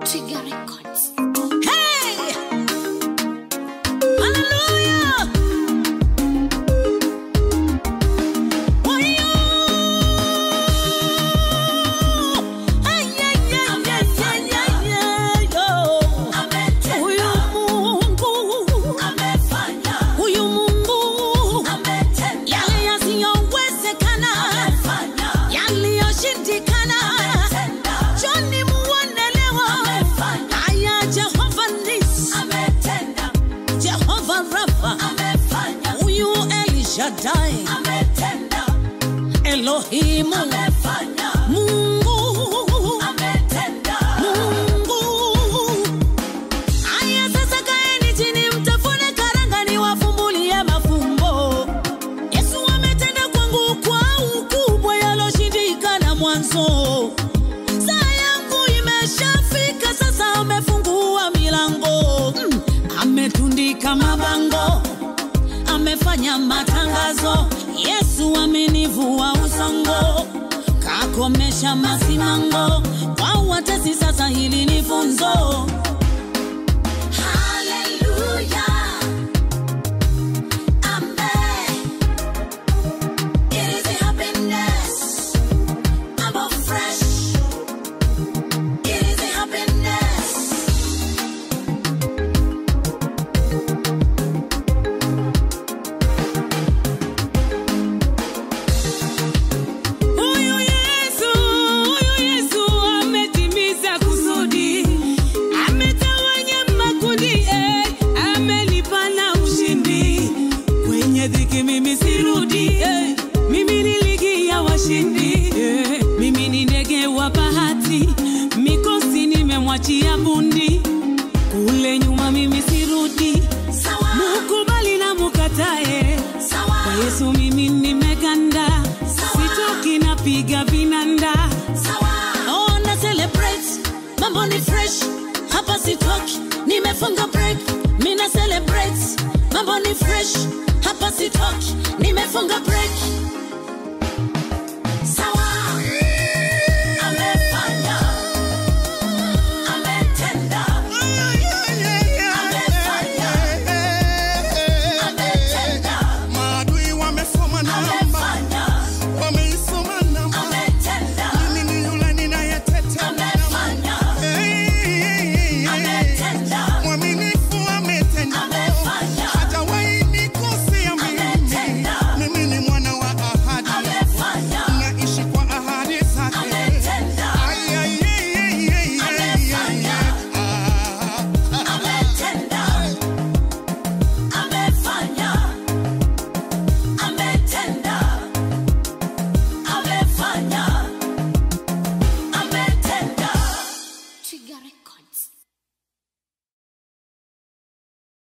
Twiga Records. Hey! Hallelujah! Wayo! Ay, ay, ay, ay, ay, ay, ay, yo. Huyu Mungu, huyu Mungu, yale yasiyowezekana, yaliyoshindikana, Joni muone leo. Haya, Jehova Nisi, Jehova Rafa, huyu El Shaddai, Elohimu, Mungu, Mungu. Haya sasa kaeni chini mtafune karanga niwafumbulie mafumbo. Yesu ametenda kwangu kwa ukubwa yaloshindikana mwanzo. Saa yangu imeshafika sasa, amefungua milango mm. Ametundika mabango, amefanya matangazo. Yesu amenivua usongo, kakomesha masimango. Kwa watesi sasa, hili ni funzo. Huyu Yesu, huyu Yesu ametimiza kusudi, ametawanya makundi, eh, amenipa na ushindi. Kwenye dhiki mimi sirudi, eh, mimi ni ligi ya washindi, eh, mimi ni ndege wa bahati, mikosi nimemwachia bundi. Kule nyuma mimi sirudi, mukubali na mukatae, kwa Yesu mimi nimeganda, sitoki napiga vinanda. Oh, na celebrate, mambo ni fresh, hapa sitoki, nimefunga break. Mina celebrate, mambo ni fresh, hapa sitoki, nimefunga break.